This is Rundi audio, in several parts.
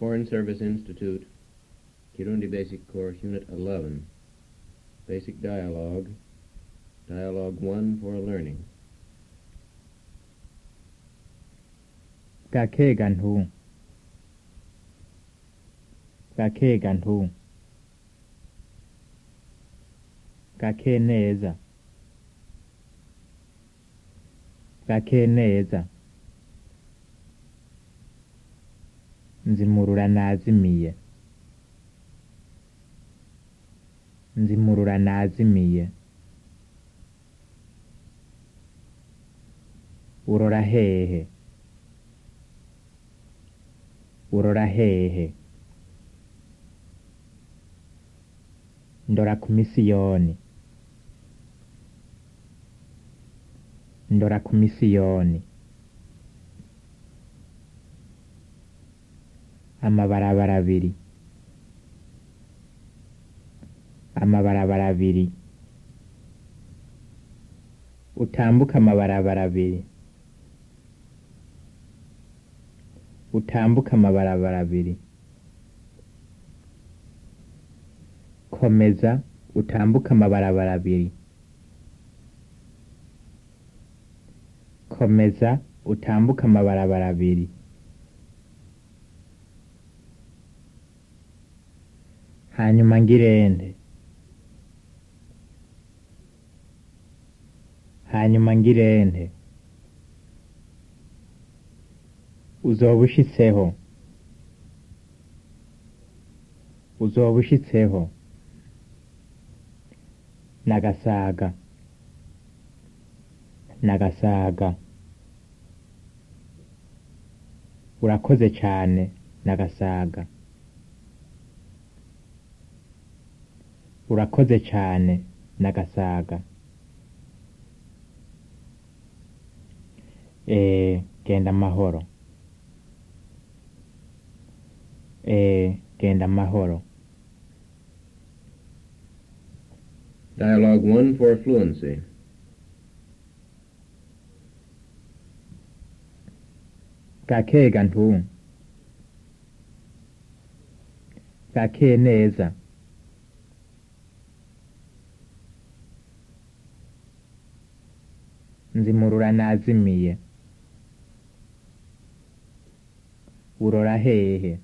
Foreign Service Institute, Kirundi Basic Course, Unit 11. Basic Dialogue, Dialogue 1 for Learning. gake gantu gake gantu gake neza gake neza nzimurura nazimiye nzimurura nazimiye urora hehe urora hehe ndora ku misiyoni ndora ku misiyoni amabarabara abiri amabarabara abiri utambuka amabarabara abiri utambuka amabarabara abiri komeza utambuka amabarabara abiri komeza utambuka amabarabara abiri hanyuma ngirente hanyuma ngirente uzoba ushitseho uzoba ushitseho nagasaga nagasaga urakoze cane nagasaga urakoze cane nagasaga eh genda amahoro eh genda amahoro Dialogue 1 for Fluency. gake gantu gake neza nzimurura nazimiye urora hehe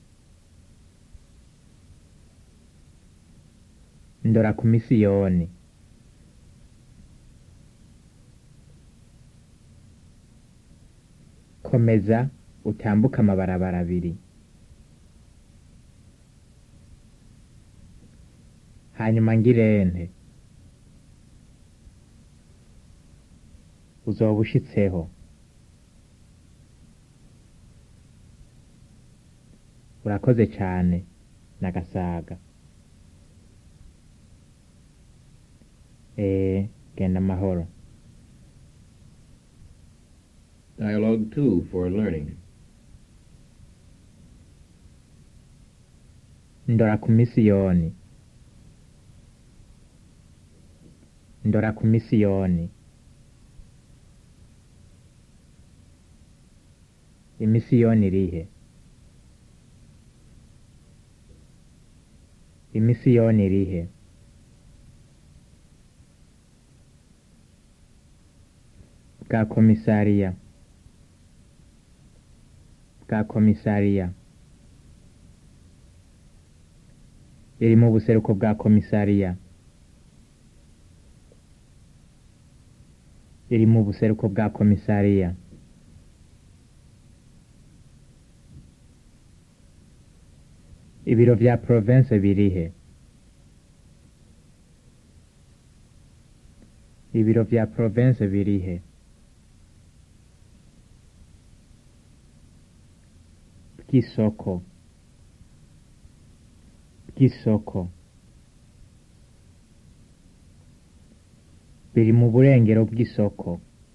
ndora ku misiyoni komeza utambuka amabarabara abiri hanyuma ngirente uzoba ushitseho urakoze cane nagasaga eh genda amahoro Dialogue 2 for Learning. ndora ku misiyoni ndora ku misiyoni imisiyoni irihe imisiyoni irihe bwa komisariya bwa komisariya iri mu buseruko bwa komisariya iri mu buseruko bwa komisariya ibiro vya province birihe ibiro vya province birihe bw'isoko bw'isoko biri mu burengero bw'isoko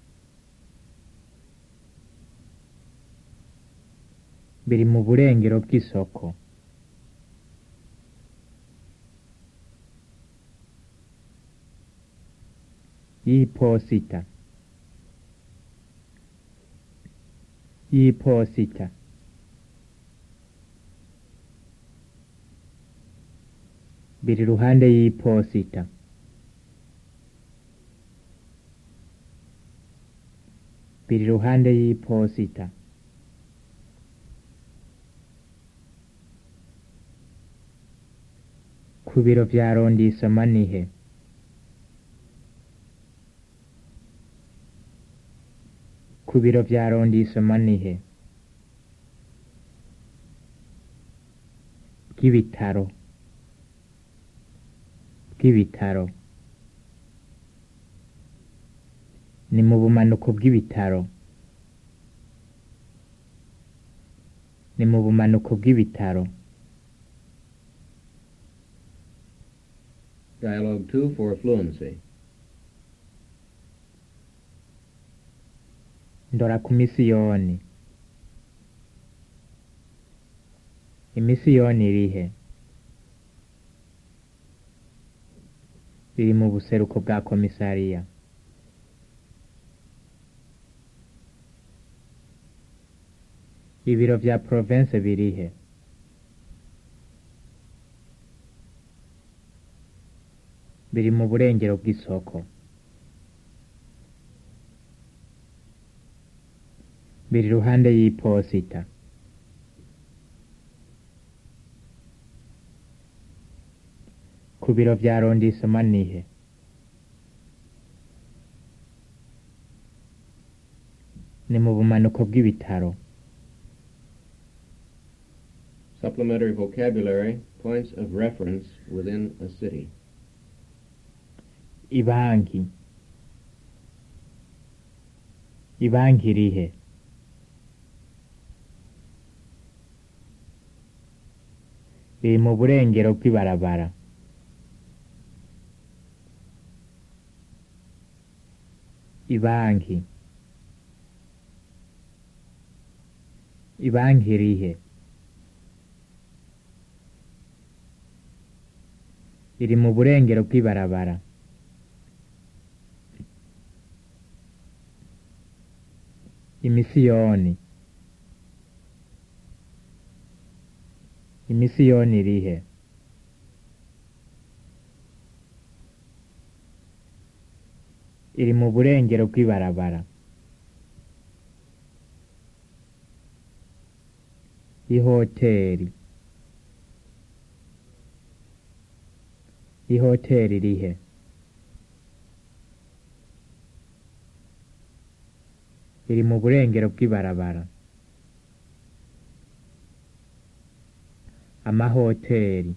biri mu burengero bw'isoko y'iposita y'iposita biri iruhande y'iposita biri iruhande y'iposita ku biro vya rondisoma nihe ku biro vya rondisoma nihe bw'ibitaro bw'ibitaro ni mu bumanuko bw'ibitaro ni mu bumanuko bw'ibitaro Dialogue 2 for fluency. ndora ku misiyoni imisiyoni irihe riri mu buseruko bwa komisariya ibiro vya province birihe biri mu burengero bw'isoko biri iruhande y'iposita ku biro vya rondisoma nihe ni mu bumanuko bw'ibitaro Supplementary vocabulary, points of reference within a city. ibanki ibanki irihe riri mu burengero bw'ibarabara ibanki ibanki irihe iri mu burengero bw'ibarabara imisiyoni imisiyoni irihe iri mu burengero bw'ibarabara ihoteri ihoteri irihe iri mu burengero bw'ibarabara amahoteri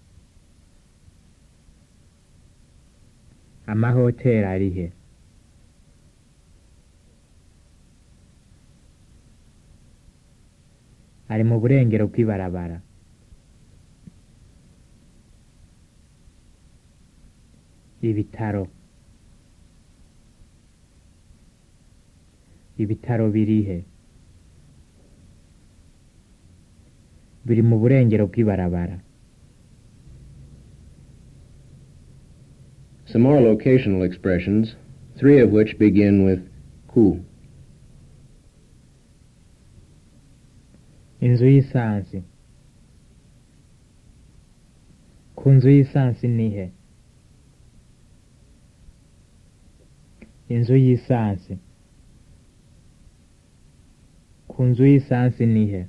amahoteri arihe ari mu burengero bw'ibarabara ibitaro ibitaro birihe biri mu burengero bw'ibarabara Some more locational expressions, three of which begin with ku. inzu y'isansi ku nzu y'isansi nihe inzu y'isansi ku nzu y'isansi nihe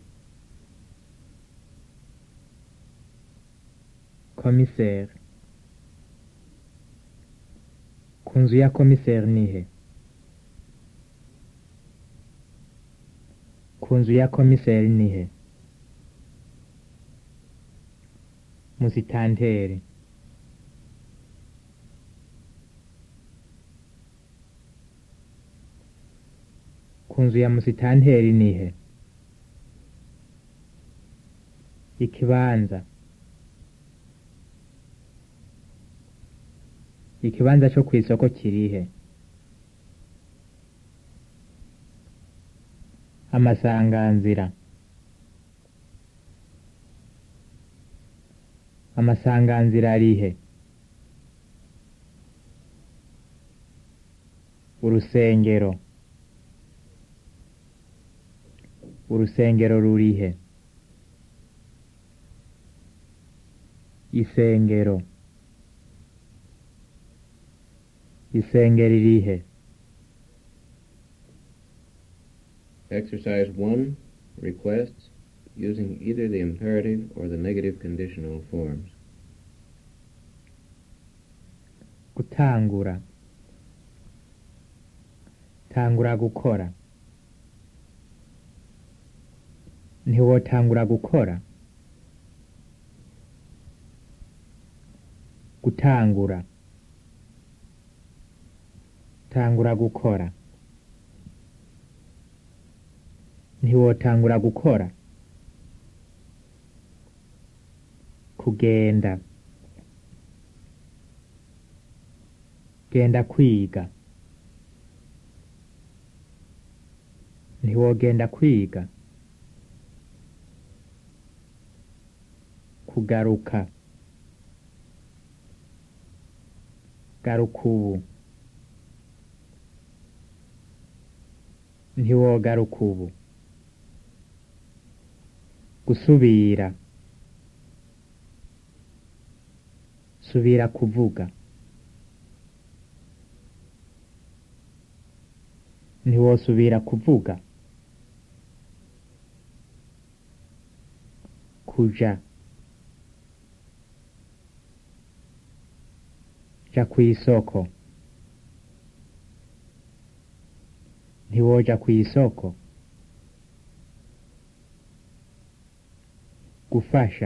komiseri ku nzu ya komiseri nihe ku nzu ya komiseri nihe musitanteri ku nzu ya musitanteri nihe ikibanza ikibanza cyo ku isoko kirihe amasanganzira amasanganzira arihe urusengero urusengero rurihe isengero isengero irihe Exercise 1. Requests using either the imperative or the negative conditional forms. gutangura tangura gukora ntiwotangura gukora gutangura tangura gukora ntiwotangura gukora kugenda genda kwiga ntiwogenda kwiga kugaruka garuka ubu ntiwogaruka ubu gusubira subira kuvuga ntiwosubira kuvuga kuja ja kw'isoko ntiwoja kw'isoko gufasha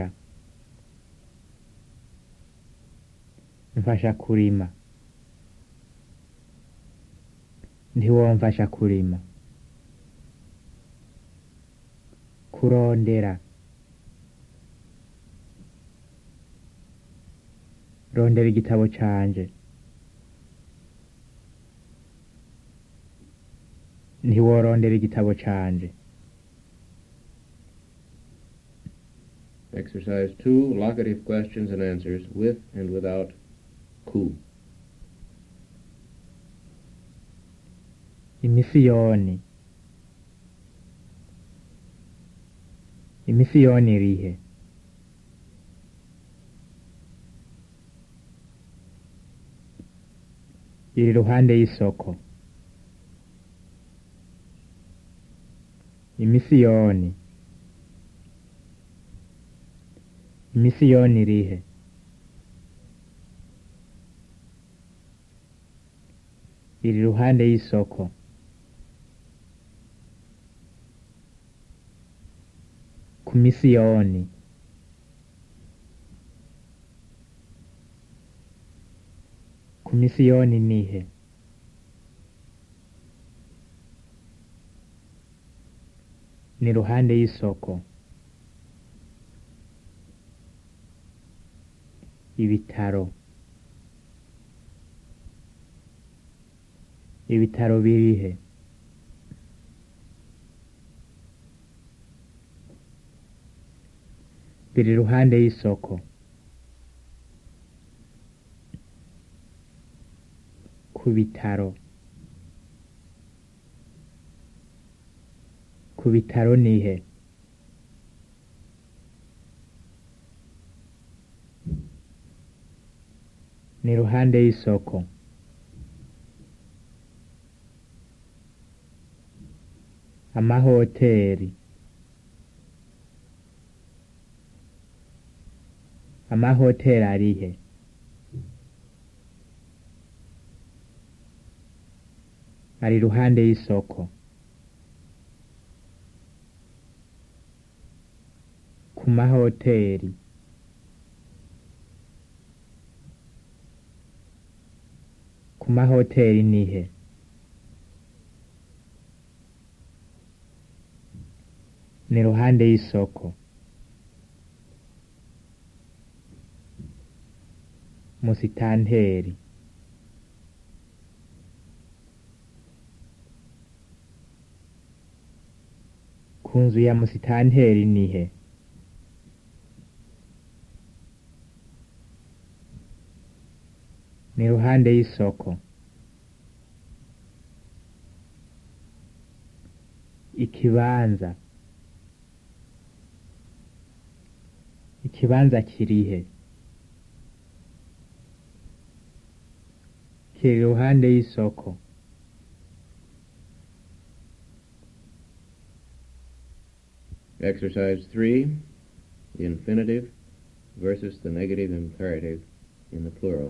mfasha kurima ntiwomfasha kurima kurondera rondera igitabo canje ntiworondera igitabo canje Exercise 2. Locative questions and answers with and without ku. imisiyoni imisiyoni irihe iri ruhande y'isoko imisiyoni imisiyoni irihe iri ruhande y'isoko ku misiyoni ku misiyoni nihe ni ruhande y'isoko ibitaro ibitaro birihe biri ruhande y'isoko ku bitaro ku bitaro nihe ni ruhande y'isoko amahoteri amahoteri arihe ari ruhande y'isoko ku mahoteri ku mahoteri nihe ni ruhande y'isoko musitanteri ku nzu ya musitanteri nihe ni ruhande y'isoko ikibanza ikibanza kirihe kiri iruhande y'isoko Exercise 3, the infinitive versus the negative imperative in the plural.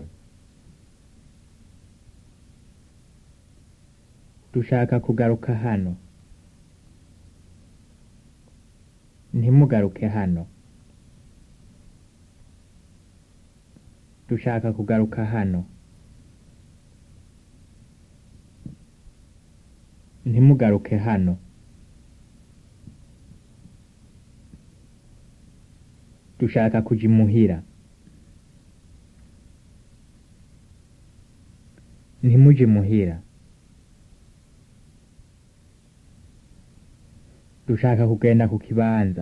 dushaka kugaruka hano ntimugaruke hano dushaka kugaruka hano ntimugaruke hano dushaka kuja imuhira ntimuje imuhira dushaka kugenda ku kibanza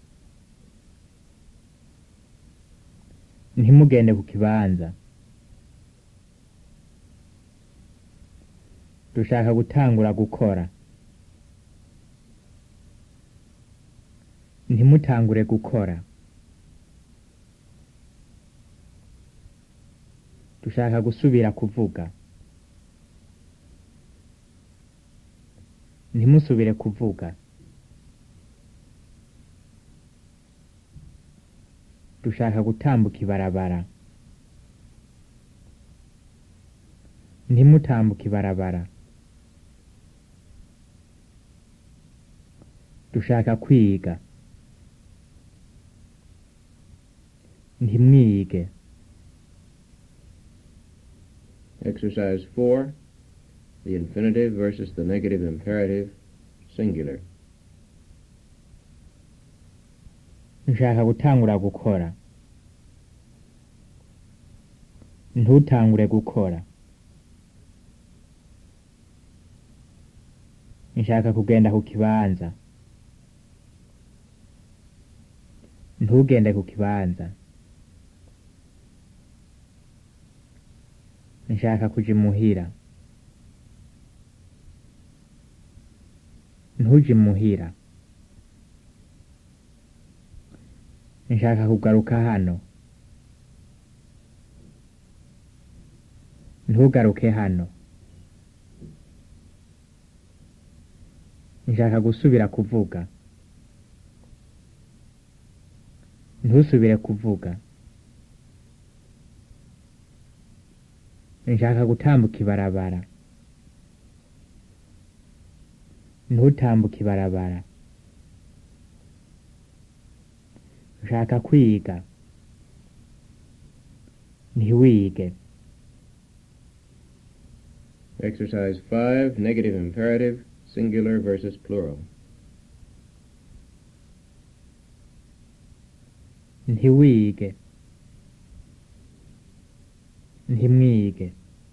ntimugende ku kibanza dushaka gutangura gukora ntimutangure gukora dushaka gusubira kuvuga ntimusubire kuvuga dushaka gutambuka ibarabara ntimutambuke ibarabara dushaka kwiga ntimwige Exercise 4, the infinitive versus the negative imperative, singular. nshaka gutangura gukora ntutangure gukora nshaka kugenda ku kibanza ntugende ku kibanza nshaka kuja imuhira ntuje imuhira nshaka kugaruka hano ntugaruke hano nshaka gusubira kuvuga ntusubire kuvuga nshaka gutambuka ibarabara ntutambuke ibarabara nshaka kwiga ntiwige Exercise 5, negative imperative, singular versus plural. ntiwige ntimwige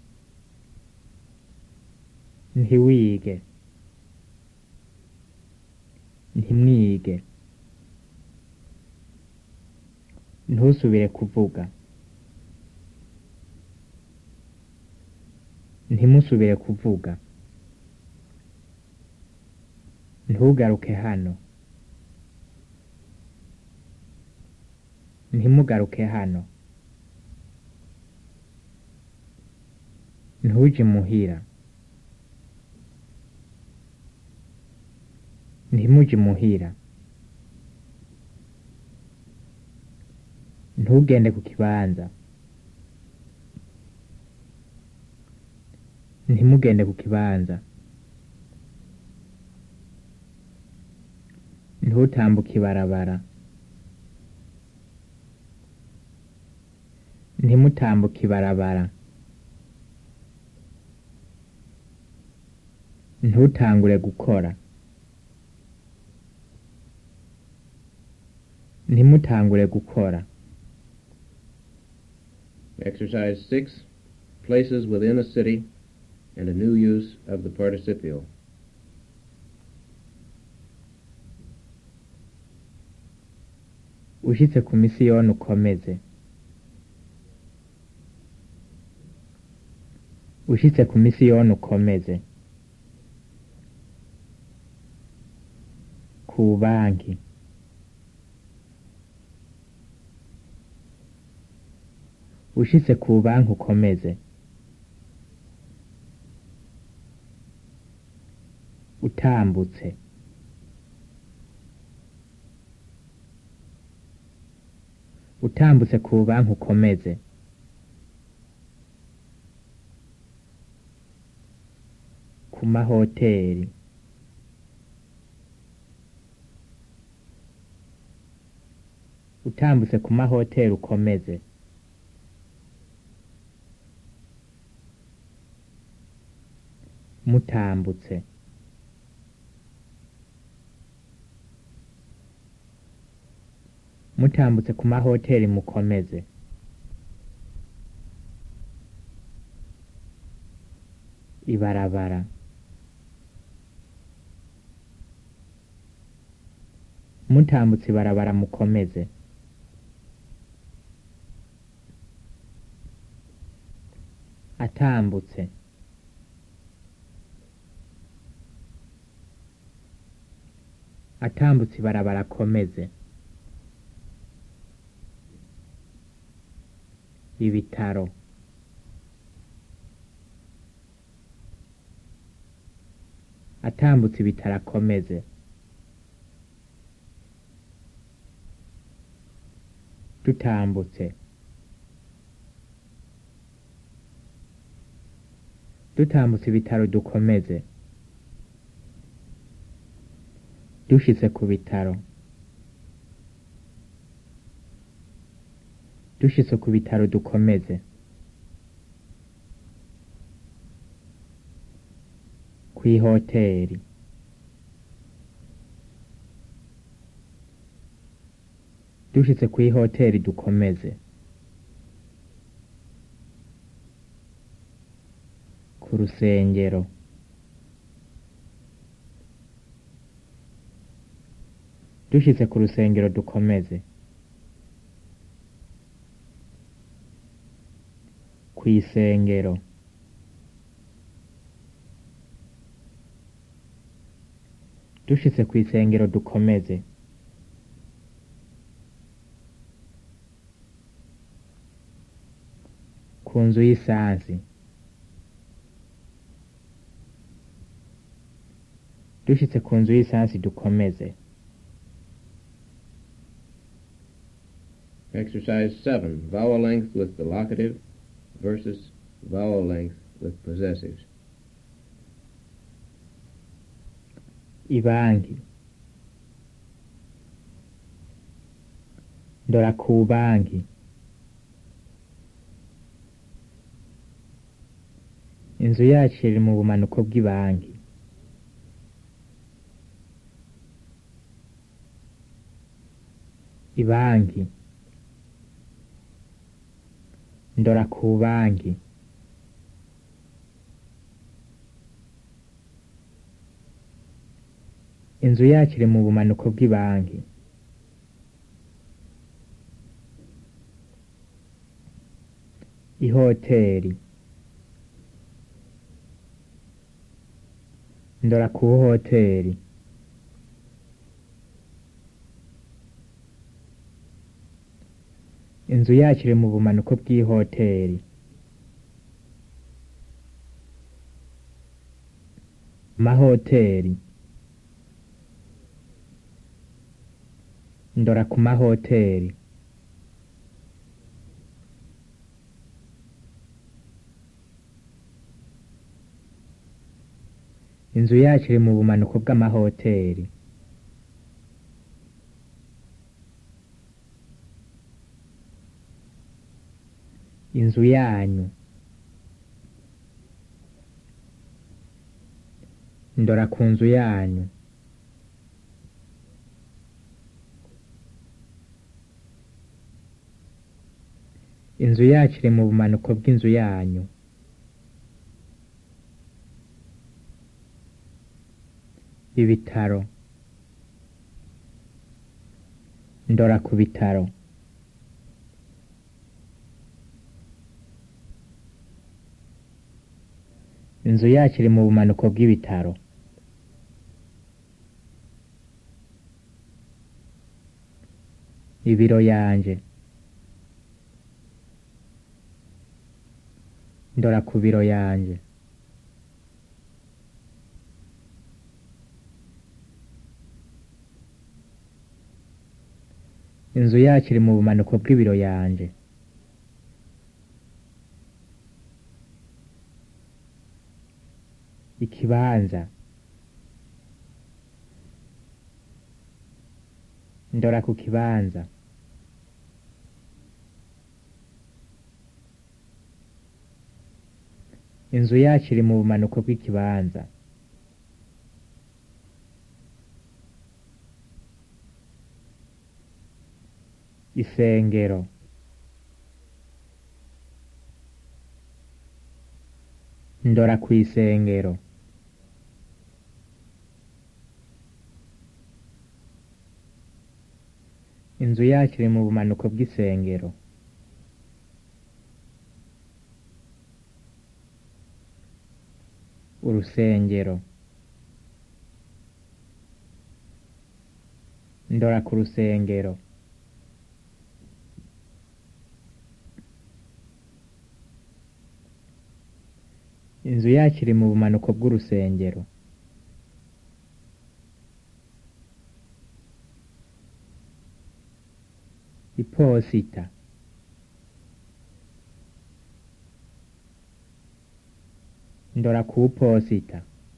ntiwige ntimwige ntusubire kuvuga ntimusubire kuvuga ntugaruke hano ntimugaruke hano ntuje imuhira ntimuje imuhira ntugende ku kibanza ntimugende ku kibanza ntutambuke ibarabara ntimutambuke ibarabara ntutangure gukora ntimutangure gukora Exercise 6, places within a city and a new use of the participial. ushitse ku misiyoni ukomeze ushitse ku misiyoni ukomeze ku banki ushitse ku banki ukomeze utambutse utambutse ku banki ukomeze ku mahoteri utambutse ku mahoteri ukomeze mutambutse mutambutse ku mahoteri mukomeze ibarabara mutambutse ibarabara mukomeze atambutse atambutse ibarabara akomeze ibitaro atambutse ibitaro akomeze dutambutse dutambutse ibitaro dukomeze dushitse ku bitaro dushitse ku bitaro dukomeze kw'ihoteri dushitse kw'ihoteri dukomeze ku rusengero dushitse ku rusengero dukomeze kw'isengero dushitse kw'isengero dukomeze ku nzu y'isansi dushitse ku nzu y'isansi dukomeze Exercise 7. Vowel length with the locative versus vowel length with possessives. ibanki ndora ku banki inzu yacu iri mu bumanuko bw'ibanki ibanki ndora ku banki inzu yacu iri mu bumanuko bw'ibanki ihoteri ndora ku hoteri inzu yacu iri mu bumanuko bw'ihoteri mahoteri ndora ku mahoteri inzu yacu iri mu bumanuko bw'amahoteri inzu yanyu ndora ku nzu yanyu inzu yacu iri mu bumanuko bw'inzu yanyu ibitaro ndora ku bitaro inzu yacu iri mu bumanuko bw'ibitaro ibiro yanje ndora ku biro yanje inzu yacu iri mu bumanuko bw'ibiro yanje ikibanza ndora ku kibanza inzu yacu iri mu bumanuko bw'ikibanza isengero ndora ku isengero inzu yacu iri mu bumanuko bw'isengero urusengero ndora ku rusengero inzu yacu iri mu bumanuko bw'urusengero iposita ndora ku posita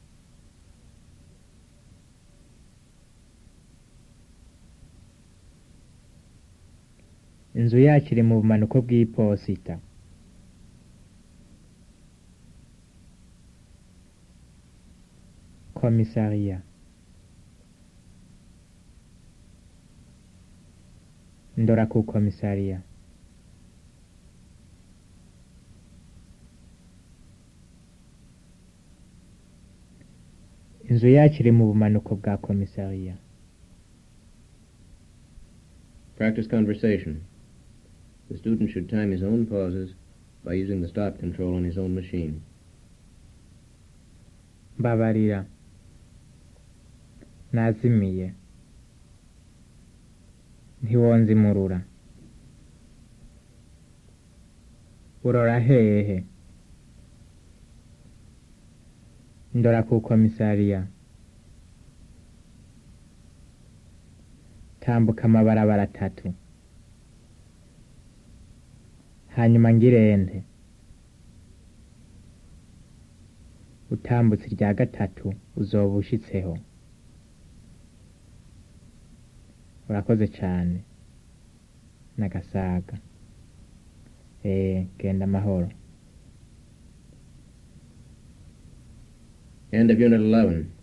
inzu yacu iri mu bumanuko bw'iposita komisariya ndora ku komisariya inzu yacu iri mu bumanuko bwa komisariya Practice conversation. The student should time his own pauses by using the stop control on his own machine. mbabarira nazimiye ntiwonzimurura urora hehe ndora ku komisariya tambuka amabarabara atatu hanyuma ngirente utambutse irya gatatu uzoba ushitseho urakoze cane nagasaga eh genda amahoro End of Unit 11.